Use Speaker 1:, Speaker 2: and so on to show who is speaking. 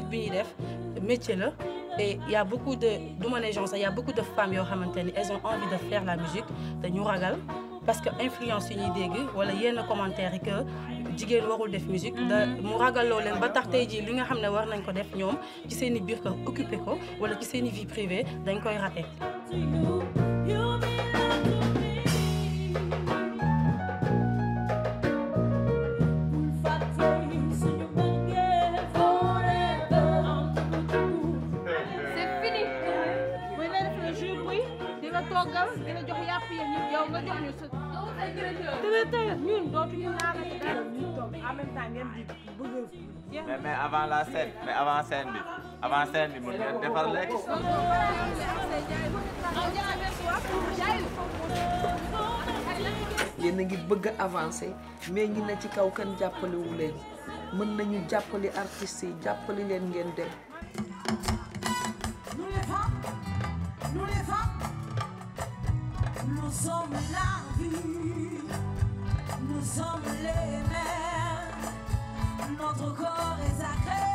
Speaker 1: musique bi ñuy def métier la et il y a beaucoup de du ma ne genre sax il y a beaucoup de femmes yoo xamante ni elles ont envie de faire la musique te ñu ragal parce que influence yi ñuy dégg wala yenn commentaires yi que jigéen warul def musique da mu ragaloo leen ba tax tey jii li nga xam ne war nañ ko def ñoom ci seen i biir kër occupé ko wala ci seen i vie privée dañ koy raté.
Speaker 2: c'est fini.
Speaker 3: buy la def la jus buy di nga toggal di la jox yàpp yi ñun yow nga jox ñu sa. traiteur ñun dootuñu naanati dara ñu toog en même temps ngeen di bëgg a jeex
Speaker 4: mais mais avant la scène mais avant scène bi avant scène bi mun ngeen defar lekk.
Speaker 5: yéen a ngi bëgg a avancé mais ñi ne ci kaw kenn jàppalewu leen mën nañu jàppale artistes yi jàppale leen ngeen dem
Speaker 6: Nous les femmes, nous les femmes, nous sommes la vie, nous sommes les mères, notre corps est sacré.